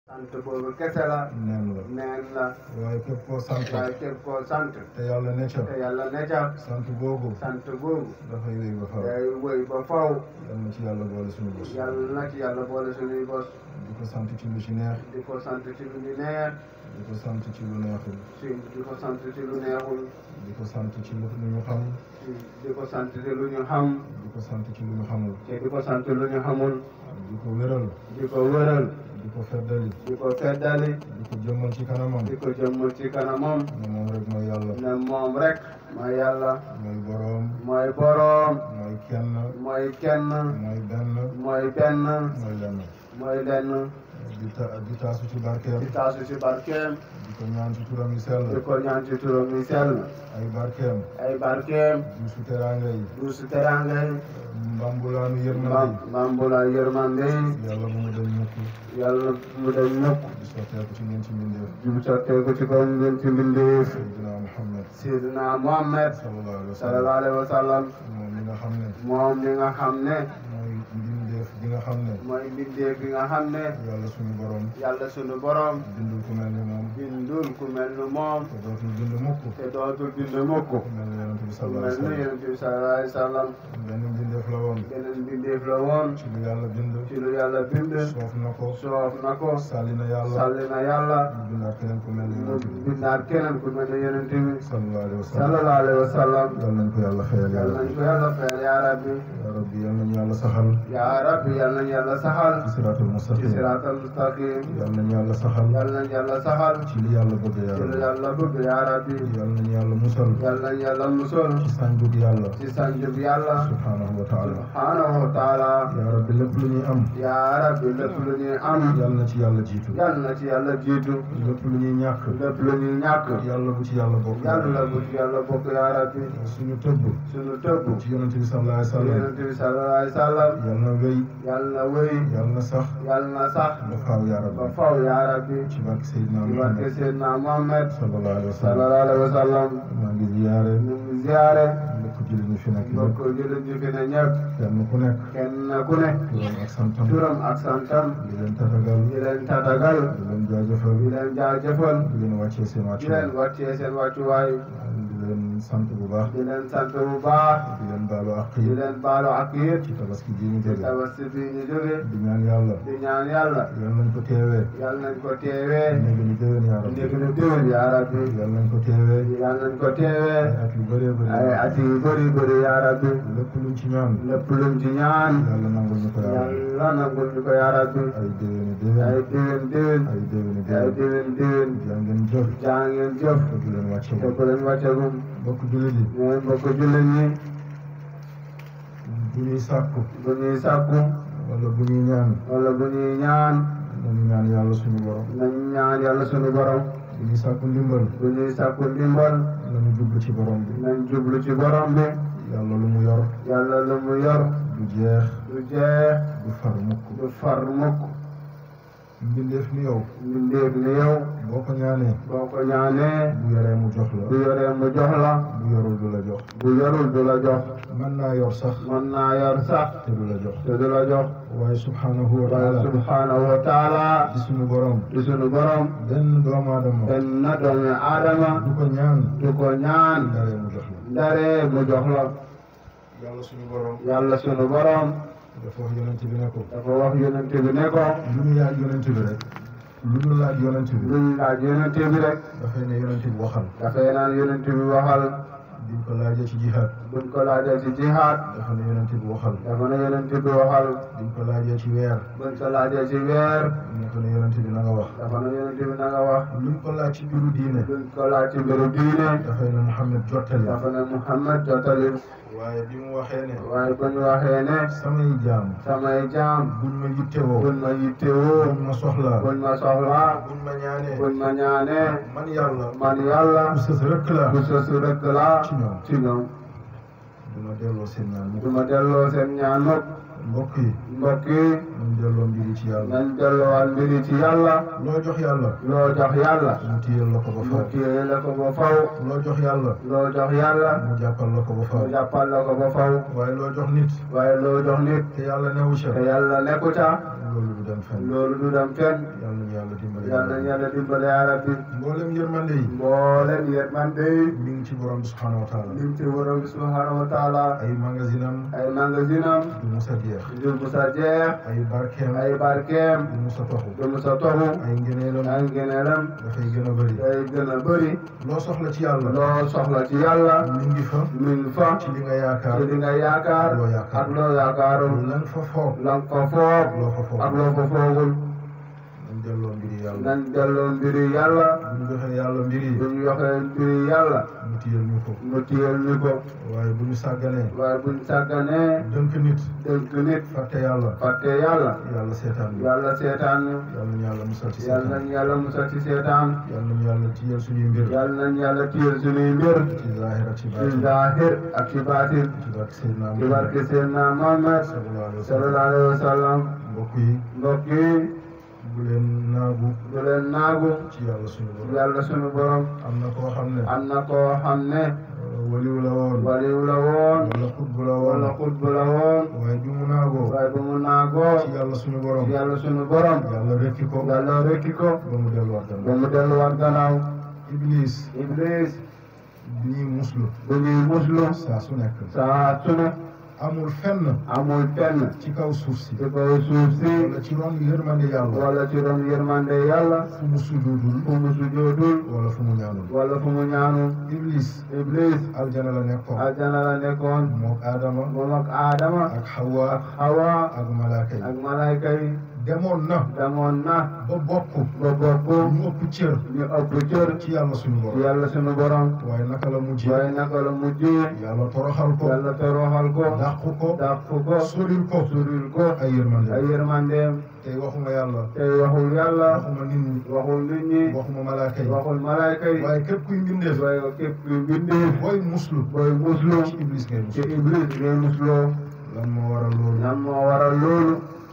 sant boobu kese la neen la neen la waaye képp koo sant waaye képp koo sant te yàlla ne ca te yàlla ne ca sant boobu sant boobu dafay wéy ba far day wëy ba faw yal na ci yàlla boole suñu bos yàlla na ci yàlla boole suñuy bos di ko sant ci lu ci neex di ko sant ci lu ñu neex di ko sant ci lu neexul si di ko sant ci lu neexul di ko sant ci lu ñu xam si di ko sant ci lu ñu xam di ko sant ci lu ñu xamul te di ko sant lu ñu xamul di ko wéral di ko wëral di ko feddali di ko feddali di ko jëmmal ci kanamam di ko jëmmal ci kanamam ne moom rek mooy yàlla ne moom rek mooy yàlla mooy boroom mooy boroom mooy kenn mooy kenn mooy benn mooy benn mooy lenn mooy lenn di ta di taasu ci barkeem di taasu ci barkeem di ko ñaan ci turam yi sell di ko ñaan ci turam yi sell ay barkeem ay barkeem duusu teraanga yi duusu teranga yi mbambulaanu mam yërmande mambula yërmande yi yi yàlla bu mu dañ mukk yàlla mu dañ mukk di sotteeku ci ngeen ci mbindeef jub sotteeku ci kaw ngeen ci mbindeef Seydina Muhammad Seydina Muhammad sallallahu alayhi wa sallam sallallahu alayhi wa sallam moom mi nga xam ne moom mi nga xam ne mooy mbindeef bi nga xam ne mooy mbindeef bi nga xam ne yàlla suñu borom yàlla sunu borom bindul ku mel ni moom bindul ku mel ni moom te dootul bind mukk te dootul bind mukk ku mel ni yonent bi ku sallallahu mel alayhi wa ni sallam yonent bi sallallahu alayhi wa sallam benn mbindeef la woon beneen mbindeef la woon ci lu yàlla bind ci lu yàlla bind soof na ko soof na ko sàlli na yàlla salli na yàlla mu bindaat keneen ku mel ni mu yonent bi bindaat keneen ku mel ni yonent bi sallallahu alayhi wa sallam sallallahu alayhi wa sallam yal nañ ko yàlla xëyal yal yàlla nañ ko yàlla fayal yaa rabbi yaa rabbi yal nañu yàlla saxal yaa rabbi yal nañ yàlla saxal ci siraatul ci mustaqim siraatal mustaqim yal nañu yàlla saxal yal nañ yàlla saxal ci li yàlla bëgg yaa ci lu rabbi yàlla bëgg yaa rabbi yal nañu yàlla musal yal nañ yàlla musal ci sànjug yàlla ci sanjub yàlla subhanahu wa taala subhanahu wa taala yaa rabbi lépp lu ñuy am yaa rabbi lépp lu ñuy am yal na ci yàlla jiitu yal na ci yàlla jiitu lépp lu ñuy ñàkk lépp lu ñuy ñàkk yàlla bu ci yàlla bokk yàlla bu ci yàlla bokk yaa rabbi suñu tëbb sunu tëbb ci yonent bi sallallahu alayhi wa sallam yonent bi sallallahu alayhi wa sallam yal na wéy yal na wéy yal na sax yal na sax ba faaw yaa ba rabbi faw yaa rabbi ci barke Seydina ci barke Muhammad Seydina Muhammad sallallahu alayhi wa sallam sallallahu alayhi wa sallam maa ngi ziyaare ñu ngi ziyaare mbokk jullit ñi fi nekk mbokk yëpp jullit ñi fi ne ñëpp kenn ku nekk kenn ku ne turam ak santam turam ak santam di leen tatagal di leen tatagal di leen jaajëfal di leen jaajëfal di leen wàccee seen di wàccuwaay leen wàccee seen wàccuwaay di leen sant bu baax di leen sant bu baax di leen baalu àq di yi leen baalu ak yéen ci tabaski ji ñu ci jóge tabaski bi ñu jóge di ñaan yàlla di ñaan yàlla yal nañ ko teewee yàlla nañ ko teewee néegi ñu déwén yaa rabbi ndégg na déwén yaa rabbi yal nañ ko teewee yàlla nañ ko teewee ay at yu bëree bëri ay at yu bëri bëri yaa rabbi lépp luñ ci ñaan lépp luñ ci ñaan yàlla nangul ñu ko yaa rabbi yàlla nangul ñu ko yaa rabbi ay déwéni ay déwén déwén déwén ay déwéni ay déwén déwén déwén jaa ngeen jëf jaa ngeen jëf te du leen wàcce te bu leen wàccagum mbokk jullit yi ñooy mbokk jullit ñi bu ñuy sàkku bu ñuy sàkku wala bu ñuy ñaan wala bu ñuy ñaan nañu ñaan yàlla suñu borom nañ ñaan yàlla sunu borom bu ñuy sàkku ndimbal bu ñuy sàkku ndimbal nañu jublu ci borom bi nañ jublu ci borom bi yàlla lu mu yor yàlla lu mu yor du jeex du jeex du far mukk du far mukk mbindeef ni yow mbindeef ni yow boo ko ñaanee boo ko ñaanee bu yoree mu jox bu la yoree mu jox la bu yorul du la jox bu yorul du la jox mën naa yor sax mën naa yor sax te du la jox te du la jox waaye subhanahu wa waaye taala subhanahu wa taala di suñu borom di sunu borom benn doomu aadama benn doomi aadama du ko ñaan du ko ñaan daree mu jox la ndare mu jox la yàlla suñu borom yàlla sunu borom dafa wax yonent bi ne ko dafa wax yonent bi ne ko lu ñu laaj yonent bi rek lu ñu laaj yonent bi luñ laaj yonent bi rek dafay ne yonent bi waxal dafay naan yonent bi waxal biñ ko laajee ci jihaad buñ ko laajee ci jihaad dafa ne yonent bi waxal dafa ne yonent bi waxal biñ ko laajee ci weer buñ ko laajee ci weer dafa ne yonent bi na nga wax dafa ne yonent bi na nga wax luñ ko laaj ci mbiru diine buñ ko laaj ci mbiru diine dafay ne Muhammad jottali dafa ne Muhammad jottali waaye bi mu waxee ne waaye bu ñu waxee ne samay jaam samay jaam buñ ma yittewoo buñ ma yittewoo buñ ma soxlaa buñ ma soxlaa buñ ma ñaanee buñ ma ñaanee man yàlla man yàlla bu sës rëkk la bu sosu rek laa ci ñoom ci ñoom du ma delloo seen ñaan du mukk ma delloo seen ñaan mukk mbokk yi mbokk yi nañ delloo mbiri ci yàlla nañ delloowaat mbiri ci yàlla loo jox yàlla loo jox yàlla mu téyel la ko ba mu faw téye la ko ba faw loo jox yàlla loo jox yàlla mu jàppal la ko ba faw mu jàppal la ko ba faw waaye loo jox nit waaye loo jox nit te yàlla newu ca te yàlla nekku ca loolu du dem fenn loolu du dem fenn yal nañu yàlla dimbale yal na yàlla dimbale yaa rabbi mboolem yërmande yi mboolem yërmande yi mi ngi ci borom bi subhanahu wa taala lim ci borom bi subhanahu wa taala ay magasinam ay magasinam du musa jeex du musa jeex ay barkeem ay barkeem du musa toxu du musa toxu ay ngëneelam ay ngeneelam dafay gën a bëri day gën a bëri loo soxla ci yàlla loo soxla ci yàlla mi ngi fa mi ngi fa ci li nga yaakaar ci li nga yaakaar loo yaakaar. ak loo yaakaarul lan fa foog la nga ko foog loo fa foog ak loo ko foogul nañ delloo mbiri yàlla nañ delloo mbiri yàlla bu ñu joxee yàlla mbiri bu ñu yoxee mbiri yàlla mu tiyal ñu ko mu tiyal ñu ko waaye bu ñu sàgganee waaye buñ sàgganee dënk nit dënk nit fàtte yàlla fàtte yàlla yàlla seetaan ñu yàlla seetaan ñu yàlla nañu yàlla musal ci yàlla seetaan nañ yàlla musal ci seetaan yàlla nañu yàlla tiyal suñuy mbir yàlla nañ yàlla tiyal suñuy mbir ci zaahir ak ci ci baatin zaahir ak ci baatin ci barke Seydina ci Muhammad barke Seydina Muhammad sallallahu alayhi wa sallam sallallahu alayhi wa sallam mbokk yi mbokk yi bu leen naagu du leen naagu ci yàlla suñu borom yàlla suñu borom am na koo xam ne am na koo xam ne euh, waliw la woon waliw la woon wala xutbu la woon wala xutbu la woon waaye bi mu naagoo waaye bu mu naagoo ci yàlla suñu borom ci yàlla suñu borom yàlla rekki ko yàlla rekki ko ba mu delluwaat ba gannaaw mu delluwaat gannaaw iblis iblis bi ñuy muslu bu ñuy muslu saa su nekk saa su ne amul fenn amul fenn ci kaw suuf si ci kaw suuf si wala ci ron yërmande yàlla wala ci doon yërmande yàlla fu mu sujudul fu mu sujjoodul wala fu mu ñaanul wala fu mu ñaanu iblis iblis aljana la nekkoon aljana la nekkoon mook aadama moom ak aadama ak hawa ak hawa ak malaaka yi ak malayka yi demoon na demoon na ba bokk ba bokk ñu ëpp cër ñu ëpp cër ci yàlla suñu ci borom yàlla sunu borom waaye naka la mujjee waaye naka la mujjee yàlla toroxal ko yàlla toroxal ko dàqu ko dàqu ko soril ko suril ko ay yërmande ay yërmandeem tey waxuma yàlla tey waxul yàlla waxuma nit ñi waxul nit ñi waxuma malaaka yi waxul malayka yi waaye képp kuy mbindeef waaye képp kuy bindee booy muslu booy muslu ci iblis ngay ci muslu iblis ngay musloo lan moo waral loolu lan moo waral loolu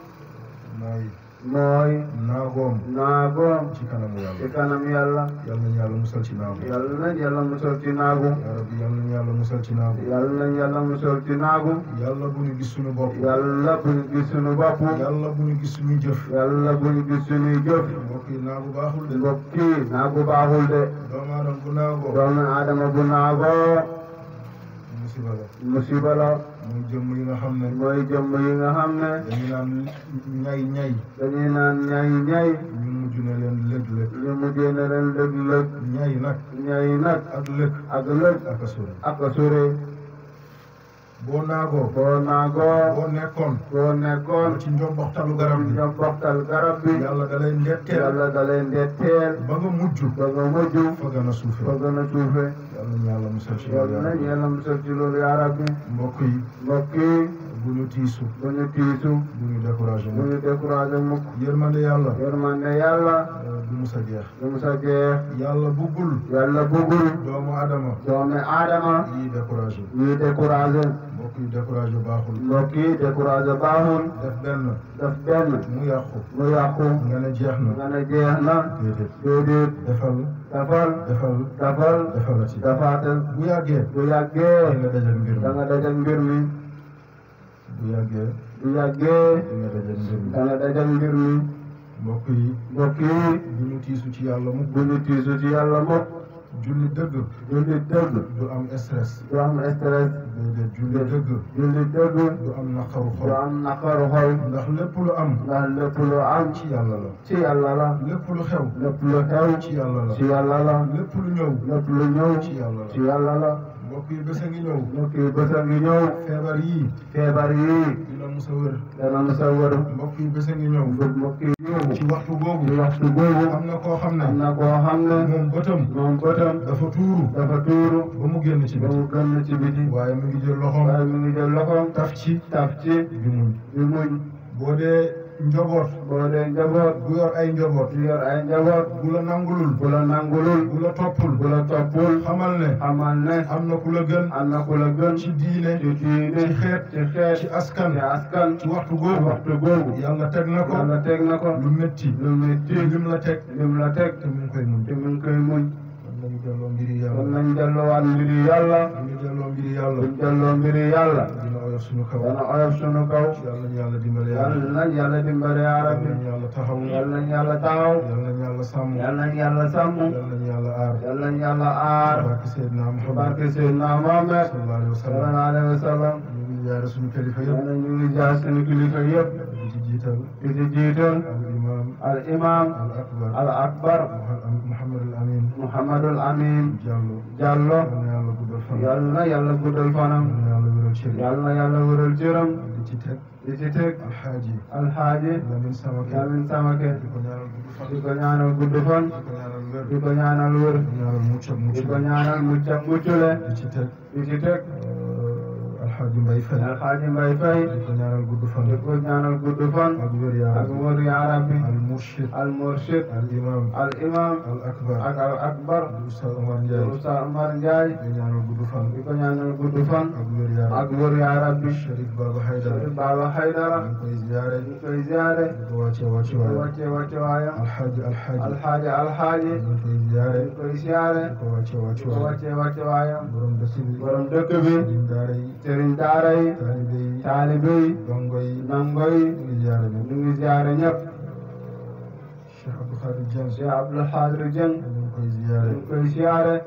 mooy mooy naagoom naagoom ci kanamu ci yàlla kanam yàlla yal nañu yàlla musal ci naagu yàlla nañ yàlla musal ci naagu yaa rabbi yal nañu yàlla musal ci naagu yàlla nañ yàlla musal ci naagu yàlla bu ñu gis suñu bopp yàlla bu ñu gis suñu bopp yàlla bu ñu gis suñu jëf yàlla bu ñu gis suñuy jëf mbokk yi naagu baaxul de mbokk yi naagu baaxul de doomu aadama bu naagoo doomu aadama bu naagoo musiba la musiba la muy jëmm yi nga xam ne mooy jëmm yi nga xam ne dañu naan ñay ñay dañuy naan ñay ñay ñu mujj ne leen lëg lëg ñu mujjee ne leen lëg lëg ñay nag ñay nag ak lëg ak lëg ak a sori ak a sore boo naagoo boo naagoo boo nekkoon boo nekkoon ci njomboxtalu garab bi ñoom boxtal garab bi yàlla da lay ndetteel yàlla da leen detteel ba nga mujj ba nga mujj fa gën a suufe ba gën a suufe yàlla ñu yàlla musal ci yàlla loolu nañ yàlla musal ci loolu yaa rabbi mbokk yi mbokk yi bu ñu tiisu bu ñu tiisu bu ñu découragé bu mu ñu découragé mukk yërmande yàlla yërmande yàlla euh, du musa jeex du mu sa jeex yàlla buggul yàlla bëggul doomu adama doomi aadama yi découragé ñuy découragé mbokk yi découragé baaxul mbokk yi découragé baaxul def benn daf benn mu yàqu mu yàqu nga ne jeex na nga ne jeex na déedéet déedéet defal dafal defal dafal defalati dafaatal bu yàggee bu da yàggee nga dajal mbir da mi nga dajal mbir mi bu yàggee bu yàggee di nga dajal mbir mi da nga dajal mbir mi mbokk yi mbokk yi bu ñu tiisu ci yàlla mu bu ñu tiisu ci yàlla mukk julli dëgg julli dëgg du am stress du am stress déedéet julli dëgg julli dëgg du am naqaru du xol am naqaru xol ndax lépp lu am ndax lépp lu am ci yàlla la ci yàlla la lépp lu xew lépp lu xew ci yàlla la ci yàlla la lépp lu ñëw lépp lu ñëw ci yàlla ci la yàlla la mbokk yi bés a ngi ñëw mbokk yi bés a ngi ñëw feebar yii feebar yi dina musa wër dana musa wër mbokk yi bés a ngi ñëw mbokk yi ñëw ci waxtu googu ci waxtu boobu am na koo xam am ne na koo xam ne moom bëtam moom bëtam dafa tuuru dafa tuuru ba mu génn ci ba biti mu gën ci biti waaye mu ngi jël loxoom waaye mi ngi jël loxoom taf ci taf ci bi muñ di muñ boo dee njaboot boo dee njaboot bu yor ay njaboot di yor ay njaboot bu la nangulul bu la nangulul bu la toppul bu la toppul xamal ne xamal ne am na ku la gën am na ku la gën ci diine ci diine ci xeet ci xeet ci askan ci askan ci waxtu ci googu waxtu googu yàlla teg na ko yàlla teg na ko lu métti lu metti lim la teg lim la teg te mu ngi koy muñ te mu ngi koy muñ kon nañu delloo mbiri kon yàlla nañ delloowaat mbiri yàlla bu ñu delloo mbiri yàlla buñ delloo mbiri yàlla dina oyof suñu kaw dana oyof sunu kaw yàlla nañu yàlla dimbale yàlla yàlla nañ yàlla dimbale yaa yàlla rabbi nañu yàlla taxaw yàlla nañ yàlla taxaw yàlla nañu yàlla sàmm yàlla nañ yàlla sàmm yàlla nañu yàlla aar yàlla nañ yàlla aar barke Seydina Muhammad barke Seydina Muhammad sallallahu alayhi wa sallam sallallahu alayhi wa sallam ñu ngi jaare suñu kilifa yëpp yàlla ñu ngi jaar sunu kilifa yëpp di ci jiital di ci jiital al imam al imam al akbar al akbar Muhammad al Amin Muhammadul Amin Diallo Diallo yàlla na yàlla guddal fan yàlla na yàlla guddal fanam yàlla na yàlla wéral cër yi yàlla na yàlla wëral cëram di ci teg di ci teg alxaaji alxaaji Lamin Samake Lamin Samake di ko ñaanal gudd fan di ko ñaanal gudd fan di ko ñaanal wér di ko ñaanal wër di ñaanal mucc ak mucc di ko ñaanal mucc ak muccule di ci teg di ci teg alxaaji Mbay Fay alxaaji Mbay Fay di ko ñaanal gudd fan di ko ñaanal gudd fan ak wér yaa ak wër yaa rabbi al murshid al murshid al imam al imam al akbar ak al akbar di Oustaz Omar Ndiaye Oustaz Omar Ndiaye di ko ñaanal gudd fan di ko ñaanal gudd fan ak wér yaa ak wër yaa rabbi Cherif Baba Haydara Baba Haydara ñu koy ziyaare ñu koy ziyaare di ko wàcce wàcce di ko waay wàcce wàcce waayam alxaaji alxaaji alxaaji alxaaji ñu koy ziyaare ñu koy ziyaare di ko wàcce wàcce di ko waay wàcce wàcce waayam borom dëkk bi borom dëkk bi sëriñ daara yi sëriñ daara yi taalibe yi taalibe yi dongo yi ndongo yi ñu ngi ziyaare ñëpp ñu ngi ziyaare ñëpp Cheikh Abdou Khadir Dieng Cheikh Abdul Xaadir Jeng ñu ngi koy ziyaare ñu ngi koy ziyaare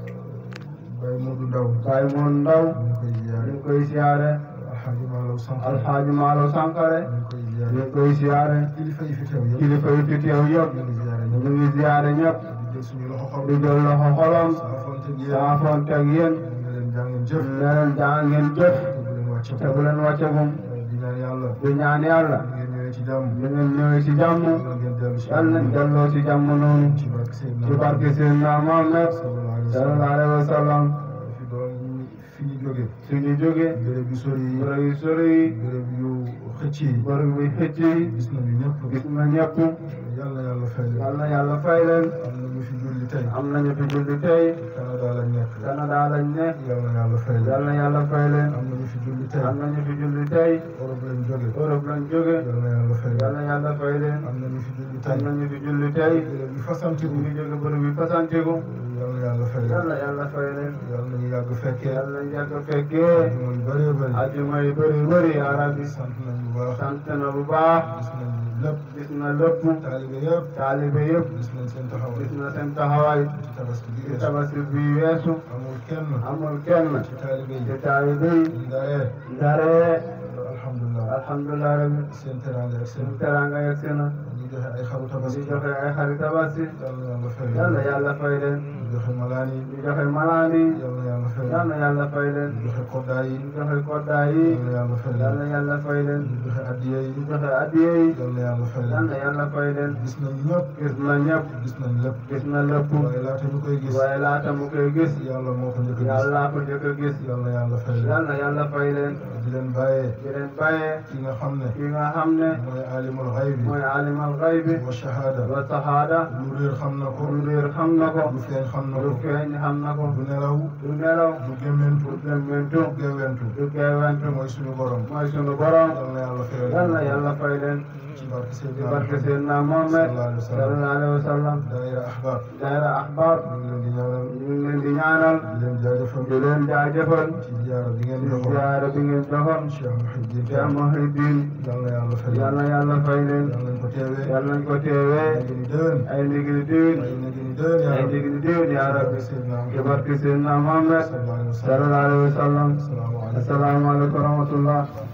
Baye Modou Ndaw Baay Moon Ndaw ñu ngi koy ñu ziyaare ngi koy ziyaare alxaaji Malaw Sankara alxaaji Maalo Sankare ñu ngi koy ñu ziyaare ngi koy ziyaare kilifa yi fi teew yëpp kilifa yi fi teew yëpp ñu ngi ziyaare ñu ñëpp ngi ziyaare ñëpp di jël suñu loxo xol di jël loxo xolam saafonte ak yéen saafonte ak yéen ñu ngi leen jàngeen jëf ne leen jaa ngeen jëf te bu leen wàcce te bu leen wàccegum di ñaan yàlla di ñaan yàlla ngeen ñëwee ci jàmm di ngeen ñëwee ci jàmm yàlla ngeen dellu ci yàlla nañ delloo ci jàmm noonu ci barke Seydina ci barke Seydina Muhammad sallallahu alayhi wa sallam sallallahu alayhi wa sallam fi doon fi ñu jóge suñu jóge béréb yu sori yi bërëb yu sori yi béréb yu xëcc yi bërëb yu xëcc yi gis nañu ñëpp gis na ñëpp yàlla yàlla fay leen yàlla yàlla fay leen am na ñu fi julli tey am nañu fi julli tey Canada lañ nekk Canada lañ ne yàlla yàlla fay leen yàlla yàlla fay leen am na ñu fi julli tey am nañu fi julli tey Europe lañ jóge Europe lañ jóge yàlla yàlla fay leen yàlla yàlla fay leen am na ñu fi julli am tey nañu fi julli tey béréb yu fasantiku ñu ngi jóge bërëb yu fasantiku yàlla yàlla fay leen yàlla yàlla fay leen yàlla nañu yàgg fekkee yàlla yàgg fekkee mooy bëree bëri ajuma yi bëri bëri yaa rabbi sant nañ bu baax sant na bu baax gis nañ lépp gis na lépp taalibe yëpp taalibe yëpp gis nañ seen taxawaay gis na seen taxawaay ci tabaski bi ci weesu tabaski bi weesu amul kenn amul kenn ci taalibe ci yi taalibe yi ndaye ndare alhamdulilah alhamdulilah rabbi seen teraanga ak seen seen teranga yegg si na ñu joxe ay xaru di tabaski joxe ay xarit tabaski yàlla yàlla fay yàlla leen yàlla fay leen ñu joxe malaan yi di joxe malaan yi yàlla yàlla fay leen yàlla yàlla fay leen ñu joxe koddaay yi di joxe koddaa yi yàlla yàlla fay leen yàlla yàlla fay leen ñu joxe addiya yi di joxe addiye yi yàlla yàlla fay leen yàlla yàlla fay leen gis nañ ñëpp gis na ñëpp gis nañ lépp gis na lépp waaye laata ñu koy gis waaye laata mu koy gis yàlla moo ko njëkk a gis yàlla ko njëkk a gis yàlla yàlla fay leen yàlla yàlla fay leen di leen bàyyee di leen bàyyee ki nga xam ne ki nga xam ne mooy alimul xaybi mooy alimal xaybi wa shahada wa sahaada lu réer xam na ko lu réer xam na ko lu feeñ xam na lu ko feeñ xam na ko du nelaw du nelaw du gémmentu du gëmmentu du géwentu du geewentu mooy suñu borom mooy sunu borom yàlla yàlla fay leen yàlla yàlla fay leen ci barke ci Seydina barke Muhammad Seydina Muhammad sallallahu alayhi wa sallam sallallahu alayhi wa sallam daayira ahbab daayira ahbab ñu ngi leen di ñaanal ñu ngi leen di ñaanal di leen jaajëfal di leen jaajëfal ci ziyaara bi ngeen ci joxoon ziyaara bi ngeen joxoon Cheikh Mouhidine Cheikh Mouhidine yàlla yàlla fay leen yàlla yàlla fay leen yàlla nañ ko teewee yàlla nañ ko teewee léegi ni déwén ay ndigli diwin ay léegi ni déwén yaa ay rabbi ndigli diwin yaa rabbi Seydina ci Muhammad barke Seydina Muhammad sallallahu alayhi wa sallam sallallahu alayhi wa sallam asalaamaaleykum assalaamu aleykum wa rahmatullah